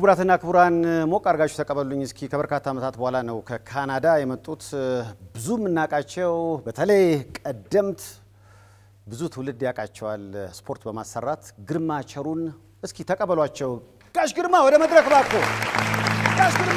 ክቡራትና ክቡራን ሞቅ አድርጋችሁ ተቀበሉኝ። እስኪ ከበርካታ ዓመታት በኋላ ነው ከካናዳ የመጡት ብዙ የምናውቃቸው በተለይ ቀደምት ብዙ ትውልድ ያውቃቸዋል ስፖርት በማሰራት ግርማ ቸሩን እስኪ ተቀበሏቸው። ጋሽ ግርማ ወደ መድረክ እባክዎ። ጋሽ ግርማ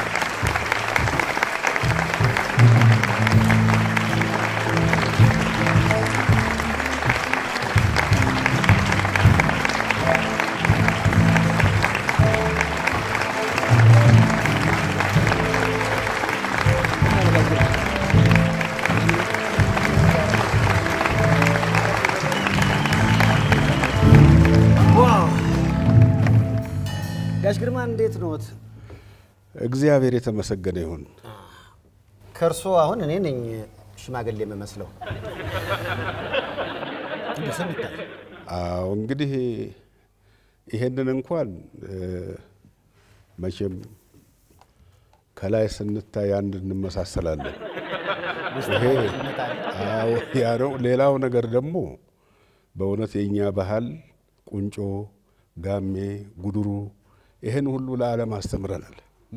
ጋሽ ግርማ እንዴት ኖት? እግዚአብሔር የተመሰገነ ይሁን። ከእርሶ አሁን እኔ ነኝ ሽማግሌ የምመስለው። እንደ ስም ይታይ አዎ እንግዲህ ይሄንን እንኳን እ፣ መቼም ከላይ ስንታይ አንድ እንመሳሰላለን። ይሄ አዎ ያ ነው። ሌላው ነገር ደግሞ በእውነት የእኛ ባህል ቁንጮ፣ ጋሜ፣ ጉድሩ ይህን ሁሉ ለዓለም አስተምረናል።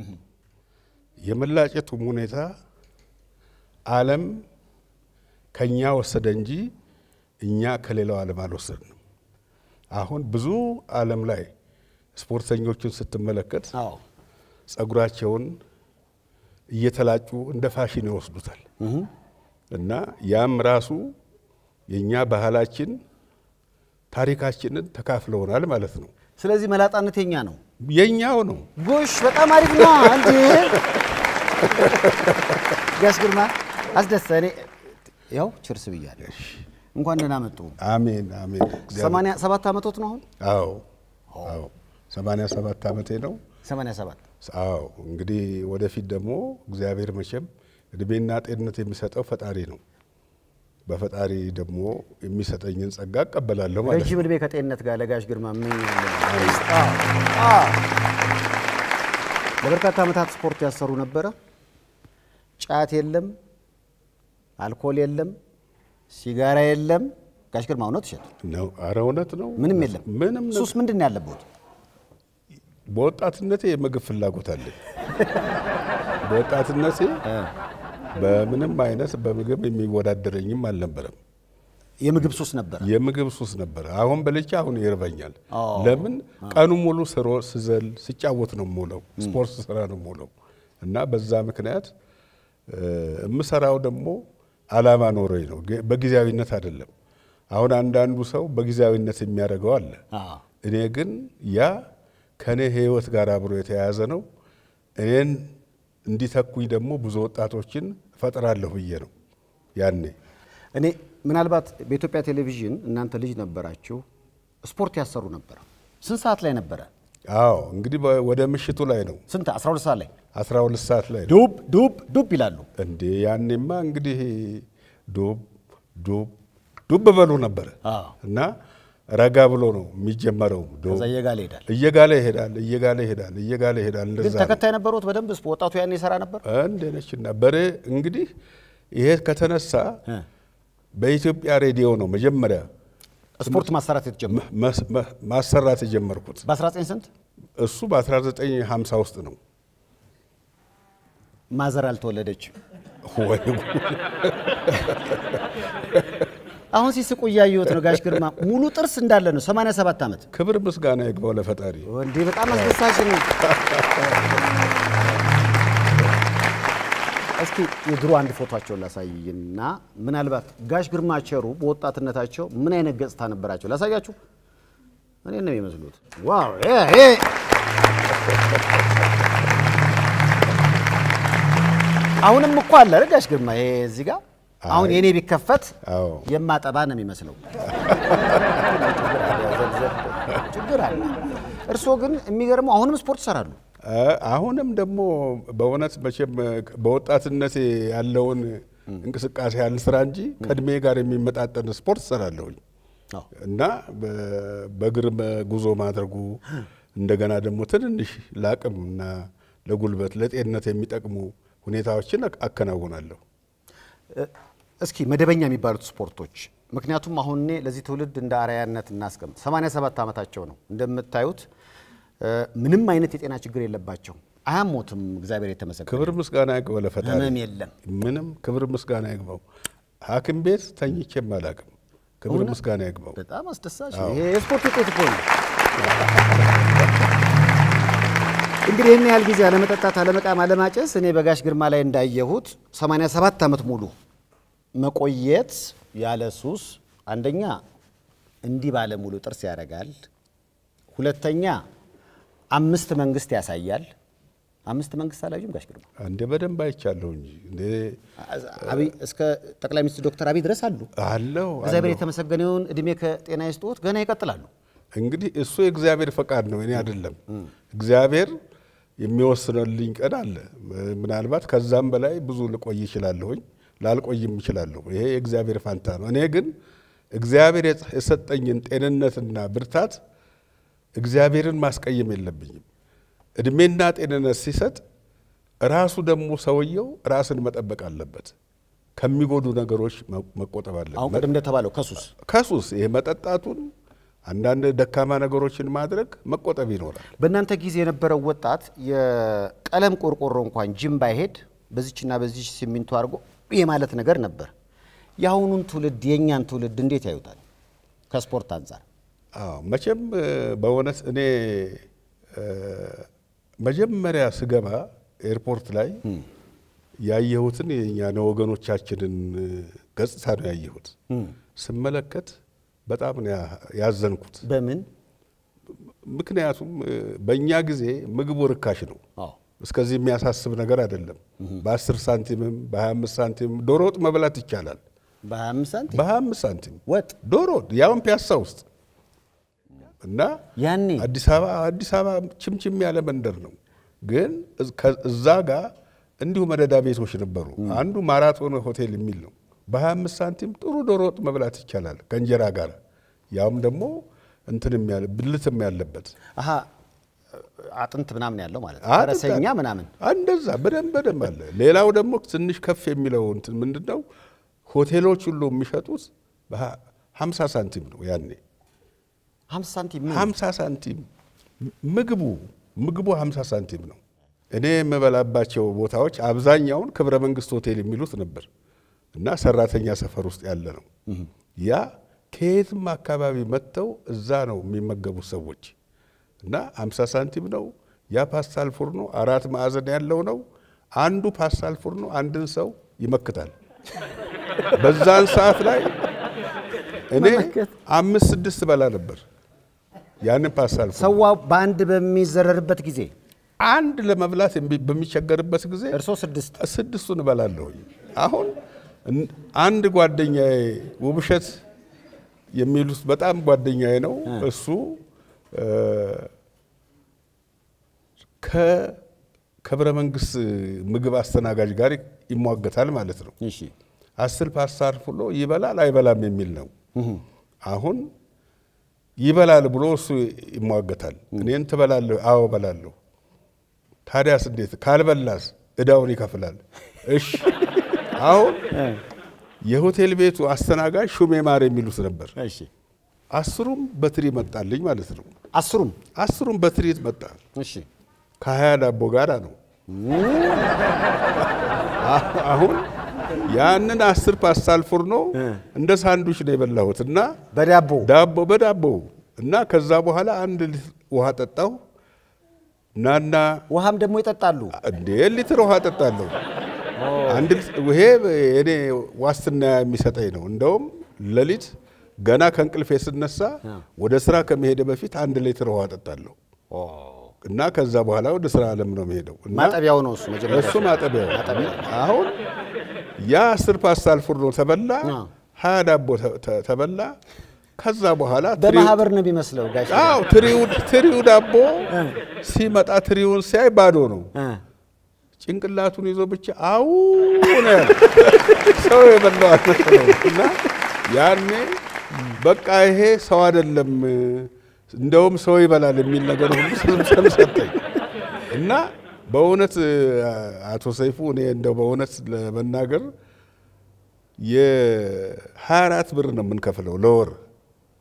የመላጨቱም ሁኔታ ዓለም ከኛ ወሰደ እንጂ እኛ ከሌላው ዓለም አልወሰድንም። አሁን ብዙ ዓለም ላይ ስፖርተኞችን ስትመለከት አዎ ጸጉራቸውን እየተላጩ እንደ ፋሽን ይወስዱታል እና ያም ራሱ የእኛ ባህላችን ታሪካችንን ተካፍለውናል ማለት ነው። ስለዚህ መላጣነት የኛ ነው። የኛው ነው። ጎሽ በጣም አሪፍ ነው። አንድ ጋሽ ግርማ አስደሰ እኔ ያው ችርስ ብያለሁ። እንኳን ደህና መጡ። አሜን አሜን። እግዚአብሔር- ሰማንያ ሰባት ዓመቶት ነው አሁን? አዎ አዎ፣ ሰማንያ ሰባት ዓመቴ ነው። ሰማንያ ሰባት አዎ እንግዲህ ወደፊት ደግሞ እግዚአብሔር መቼም እድሜና ጤንነት የሚሰጠው ፈጣሪ ነው። በፈጣሪ ደግሞ የሚሰጠኝን ጸጋ እቀበላለሁ ማለት ነው። ረጅም እድሜ ከጤንነት ጋር ለጋሽ ግርማ እመኛለሁ። ለበርካታ ዓመታት ስፖርት ያሰሩ ነበረ። ጫት የለም፣ አልኮል የለም፣ ሲጋራ የለም። ጋሽ ግርማ እውነት እሸት ነው። ኧረ እውነት ነው። ምንም የለም። ምንም ነገር- ሱስ ምንድን ነው ያለበት? በወጣትነቴ የምግብ ፍላጎት አለኝ። በወጣትነቴ በምንም አይነት በምግብ የሚወዳደረኝም አልነበረም። የምግብ ሱስ ነበረ። የምግብ ሱስ ነበረ። አሁን በልቼ አሁን ይርበኛል። አዎ። ለምን ቀኑ ሙሉ ስሮ ስዘል ስጫወት ነው የምውለው፣ ስፖርት ስራ ነው የምውለው እና በዛ ምክንያት እ፣ የምሰራው ደግሞ አላማ ኖሮኝ ነው፣ ግ- በጊዜያዊነት አይደለም። አሁን አንዳንዱ ሰው በጊዜያዊነት የሚያደርገው አለ። አዎ። እኔ ግን ያ ከእኔ ሕይወት ጋር አብሮ የተያያዘ ነው። እኔን እንዲተኩኝ ደግሞ ብዙ ወጣቶችን እፈጥራለሁ ብዬ ነው ያኔ እኔ ምናልባት በኢትዮጵያ ቴሌቪዥን እናንተ ልጅ ነበራችሁ፣ ስፖርት ያሰሩ ነበረ። ስንት ሰዓት ላይ ነበረ? አዎ እንግዲህ በ- ወደ ምሽቱ ላይ ነው፣ ስንት 12 ሰዓት ላይ 12 ሰዓት ላይ ነው። ዱብ ዱብ ዱብ ይላሉ። እንዴ ያኔማ እንግዲህ ዱብ ዱብ ዱብ በሉ ነበረ አዎ። እና ረጋ ብሎ ነው የሚጀመረው። ዱብ ከዛ እየጋለ ይሄዳል። እየጋለ ይሄዳል፣ እየጋለ ይሄዳል፣ እየጋለ ይሄዳል። ግን እንደዛ ነው። ተከታይ ነበሩት በደንብ ስፖ- ወጣቱ ያኔ ይሰራ ነበር። እንደ ነችና በሬ እንግዲህ ይሄ ከተነሳ እ። በኢትዮጵያ ሬዲዮ ነው መጀመሪያ ስፖርት ማሰራት የተጀመረ መስ- መ- ማሰራት የጀመርኩት። በ19 ስንት እሱ በ1950 ውስጥ ነው። ማዘር አልተወለደች። ወይ ጉድ! አሁን ሲስቁ እያየሁት ነው። ጋሽ ግርማ ሙሉ ጥርስ እንዳለ ነው። 87 ዓመት ክብር ምስጋና ይግባው ለፈጣሪ። እንዲህ በጣም አስደሳች ነው። እስኪ የድሮ አንድ ፎቶቸውን ላሳይና ምናልባት ጋሽ ግርማ ቸሩ በወጣትነታቸው ምን አይነት ገጽታ ነበራቸው ላሳያችሁ። እኔ ነው የሚመስሉት። ዋው ይሄ ይሄ አሁንም እኮ አለ አይደል ጋሽ ግርማ ይሄ እዚህ ጋር አሁን የኔ ቢከፈት አዎ የማጠባ ነው የሚመስለው። ችግር አለ። እርስዎ ግን የሚገርመው አሁንም ስፖርት ይሰራሉ። አ- አሁንም ደግሞ በእውነት መቼም በወጣትነቴ ያለውን እንቅስቃሴ ያህል ስራ እንጂ ከእድሜ ጋር የሚመጣጠን ስፖርት እሰራለሁኝ አዎ። እና በ- በእግር ጉዞ ማድረጉ እንደገና ደግሞ ትንንሽ ለአቅም እና ለጉልበት ለጤንነት የሚጠቅሙ ሁኔታዎችን አክ- አከናውናለሁ። እስኪ መደበኛ የሚባሉት ስፖርቶች ምክንያቱም አሁን እኔ ለዚህ ትውልድ እንደ አርአያነት እናስቀምጥ 87 ዓመታቸው ነው እንደምታዩት ምንም አይነት የጤና ችግር የለባቸው፣ አያሞትም። እግዚአብሔር የተመሰገነ ክብር ምስጋና ይግባው ለፈጣሪ። ህመም የለም። ምንም ክብር ምስጋና ይግባው። ሐኪም ቤት ተኝቼም አላውቅም። ክብር ምስጋና ይግባው። በጣም አስደሳች ነው። ይሄ የስፖርት ውጤት እኮ ነው። እንግዲህ ይህን ያህል ጊዜ አለመጠጣት፣ አለመቃም፣ አለማጨስ እኔ በጋሽ ግርማ ላይ እንዳየሁት 87 ዓመት ሙሉ መቆየት ያለ ሱስ አንደኛ እንዲህ ባለ ሙሉ ጥርስ ያደርጋል። ሁለተኛ አምስት መንግስት ያሳያል። አምስት መንግስት አላዩም ጋሽ ግርማ እንደ በደንብ አይቻለሁ እንጂ እንደ አብይ እስከ ጠቅላይ ሚኒስትር ዶክተር አብይ ድረስ አሉ። አለው እግዚአብሔር አለው። የተመሰገነውን እድሜ ከጤና ይስጥዎት ገና ይቀጥላሉ። እንግዲህ እሱ የእግዚአብሔር ፈቃድ ነው፣ እኔ አይደለም። እግዚአብሔር የሚወስነልኝ ቀን አለ። ምናልባት ከዛም በላይ ብዙ ልቆይ ይችላለሁኝ፣ ላልቆይም ይችላለሁ። ይሄ የእግዚአብሔር ፋንታ ነው። እኔ ግን እግዚአብሔር የሰጠኝን ጤንነትና ብርታት እግዚአብሔርን ማስቀየም የለብኝም። እድሜና ጤንነት ሲሰጥ ራሱ ደግሞ ሰውየው ራስን መጠበቅ አለበት። ከሚጎዱ ነገሮች መቆጠብ አሁን አለበት። ቅድም እንደተባለው ከሱስ ከሱስ ይሄ መጠጣቱን፣ አንዳንድ ደካማ ነገሮችን ማድረግ መቆጠብ ይኖራል። በእናንተ ጊዜ የነበረው ወጣት የቀለም ቆርቆሮ እንኳን ጅም ባይሄድ በዚችና በዚች ሲሚንቶ አድርጎ የማለት ነገር ነበር። የአሁኑን ትውልድ የእኛን ትውልድ እንዴት ያዩታል? ከስፖርት አንጻር አዎ መቼም እ፣ በእውነት እኔ እ፣ መጀመሪያ ስገባ ኤርፖርት ላይ ያየሁትን የእኛን ወገኖቻችንን እ፣ ገጽታ ነው ያየሁት። ስመለከት በጣም ነው ያ- ያዘንኩት። በምን ምክንያቱም እ፣ በእኛ ጊዜ ምግቡ ርካሽ ነው። አዎ እስከዚህ የሚያሳስብ ነገር አይደለም። በ10 ሳንቲምም በ25 ሳንቲም ዶሮ ወጥ መብላት ይቻላል። በ25 ሳንቲም በ25 ሳንቲም ወጥ ዶሮ ወጥ ያውን ፒያሳ ውስጥ እና ያኔ አዲስ አበባ አዲስ አበባ ችምችም ያለ መንደር ነው። ግን እዝ- ከ- እዛ ጋር እንዲሁ መደዳ ቤቶች ነበሩ። አንዱ ማራቶን ሆቴል የሚል ነው። በ25 ሳንቲም ጥሩ ዶሮ ወጥ መብላት ይቻላል ከእንጀራ ጋር ያውም ደግሞ እንትንም ያለ ብልትም ያለበት አሀ አጥንት ምናምን ያለው ማለት ነው። አጥንት ፈረሰኛ አለ። ምናምን እንደዛ በደንብ በደንብ አለ። ሌላው ደግሞ ትንሽ ከፍ የሚለው እንትን ምንድን ነው ሆቴሎች ሁሉ የሚሸጡት በ50 ሳንቲም ነው ያኔ 50 ሳንቲም ምን? 50 ሳንቲም ምግቡ ምግቡ 50 ሳንቲም ነው። እኔ የምበላባቸው ቦታዎች አብዛኛውን ክብረ መንግስት ሆቴል የሚሉት ነበር እና ሰራተኛ ሰፈር ውስጥ ያለ ነው። ያ ከየትም አካባቢ መጥተው እዛ ነው የሚመገቡት ሰዎች እና 50 ሳንቲም ነው። ያ ፓስታል ፉርኖ አራት ማዕዘን ያለው ነው። አንዱ ፓስታል ፉርኖ አንድን ሰው ይመክታል። በዛን ሰዓት ላይ እኔ መመከት። አምስት ስድስት በላ ነበር ያንን ፓስታል ፉርኖ ሰዋ በአንድ በሚዘረርበት ጊዜ አንድ ለመብላት የሚ- በሚቸገርበት ጊዜ እርሶ ስድስት ስድስቱን እበላለሁኝ። አሁን እን- አንድ ጓደኛዬ ውብሸት የሚሉት በጣም ጓደኛዬ ነው። እሱ እ፣ ከክብረ መንግስት ምግብ አስተናጋጅ ጋር ይሟገታል ማለት ነው። እሺ አስር ፓስታ ፍሎ ይበላል አይበላም የሚል ነው። አሁን ይበላል ብሎ እሱ ይሟገታል። እኔን ትበላለህ? አዎ እበላለሁ። ታዲያስ እንዴት ካልበላስ እዳውን ይከፍላል። እሺ አሁን የሆቴል ቤቱ አስተናጋጅ ሹሜ ማር የሚሉት ነበር። እሺ አስሩም በትሪ መጣልኝ ማለት ነው። አስሩም አስሩም በትሪ መጣ። እሺ ከሀያ ዳቦ ጋር ነው። አሁን ያንን አስር ፓስታል ፉርኖ እንደ ሳንዱች ነው የበላሁት እና በዳቦ ዳቦ በዳቦ እና ከዛ በኋላ አንድ ሊትር ውሃ ጠጣሁ። ናና ውሃም ደግሞ ይጠጣሉ። እንዴ ሊትር ውሃ ጠጣለሁ። አንድ ሊትር- ይሄ እኔ ዋስትና የሚሰጠኝ ነው። እንደውም ሌሊት ገና ከእንቅልፌ ስነሳ ወደ ስራ ከመሄደ በፊት አንድ ሊትር ውሃ ጠጣለሁ እና ከዛ በኋላ ወደ ስራ አለም ነው የምሄደው እና ማጠቢያው ነው እሱ መጀመሪያ እሱ ማጠቢያው አሁን ያ አስር ፓስታል ፉርኖ ተበላ፣ አዎ። ሀያ ዳቦ ተ- ተ- ተበላ። ከዛ በኋላ ትሪው- በማህበር ነው የሚመስለው ጋሽ አዎ ትሪው ትሪው ዳቦ ሲመጣ ትሪውን ሲያይ ባዶ ነው። እ። ጭንቅላቱን ይዞ ብቻ አው ነው ያለው። ሰው የበላው አልመሰለውም። እና ያኔ በቃ ይሄ ሰው አይደለም እንደውም ሰው ይበላል የሚል ነገር ሁሉ ስም ሰጠኝ እና በእውነት አቶ ሰይፉ እኔ እንደው በእውነት ለመናገር የ24 ብር ነው የምንከፍለው ለወር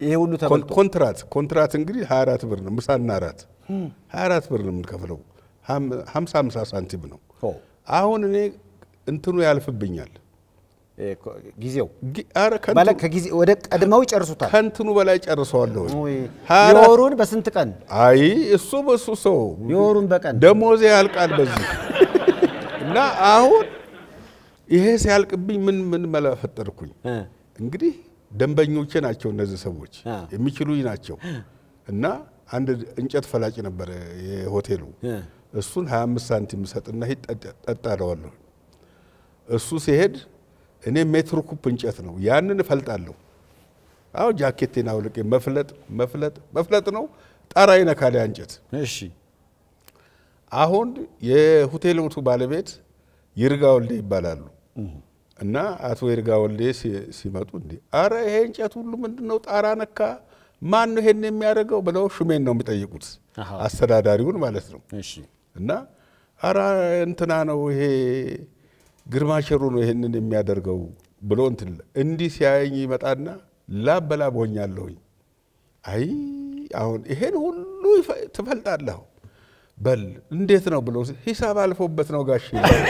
ይሄ ሁሉ ተበልጦ ኮንትራት ኮንትራት እንግዲህ 24 ብር ነው። ምሳና እራት 24 ብር ነው የምንከፍለው። 50 50 ሳንቲም ነው። ኦ፣ አሁን እኔ እንትኑ ያልፍብኛል። እ፣ ኮ- ጊዜው ጊ- ኧረ ከንቱ- ማለት ከጊዜ ወደ ቀድመው ይጨርሱታል። ከእንትኑ በላይ ጨርሰዋለሁ። ውይ፣ 24 የወሩን በስንት ቀን አይ እሱ በሱ ሰው የወሩን በቀን ደሞዜ ያልቃል በዚህ እና አሁን ይሄ ሲያልቅብኝ ምን ምን መላ ፈጠርኩኝ። እ፣ እንግዲህ ደንበኞቼ ናቸው እነዚህ ሰዎች አ። የሚችሉኝ ናቸው። እና አንድ እንጨት ፈላጭ ነበረ የሆቴሉ እ፣ እሱን 25 ሳንቲም ሰጥና ሂድ ጠጣ- ጠጣ እለዋለሁ። እሱ ሲሄድ እኔ ሜትር ኩፕ እንጨት ነው ያንን እፈልጣለሁ። አሁን ጃኬቴን አውልቄ መፍለጥ መፍለጥ መፍለጥ ነው። ጣራ ይነካል ያ እንጨት። እሺ አሁን የሆቴሎቱ ባለቤት ይርጋ ወልዴ ይባላሉ። እና አቶ ይርጋ ወልዴ ሲ- ሲመጡ እንዲ አረ ይሄ እንጨት ሁሉ ምንድን ነው ጣራ ነካ፣ ማን ነው ይሄን የሚያደርገው ብለው ሹሜን ነው የሚጠይቁት፣ አሃ። አስተዳዳሪውን ማለት ነው። እሺ እና አረ እንትና ነው ይሄ ግርማ ሸሩ ነው ይሄንን የሚያደርገው ብሎ እንትን እንዲህ ሲያየኝ ይመጣና ላብ በላብ ሆኛለሁኝ። አይ አሁን ይሄን ሁሉ ይፈ- ትፈልጣለሁ በል እንዴት ነው ብሎ ሂሳብ አልፎበት ነው ጋሽ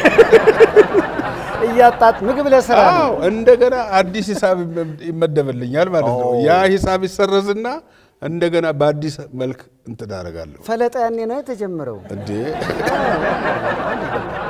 እያጣጥ ምግብ ለስራ ነው። አዎ እንደገና አዲስ ሂሳብ ይመ- ይመደብልኛል ማለት ነው። ያ ሂሳብ ይሰረዝና እንደገና በአዲስ መልክ እንትን አደርጋለሁ ፈለጠ ያኔ ነው የተጀመረው። እንዴ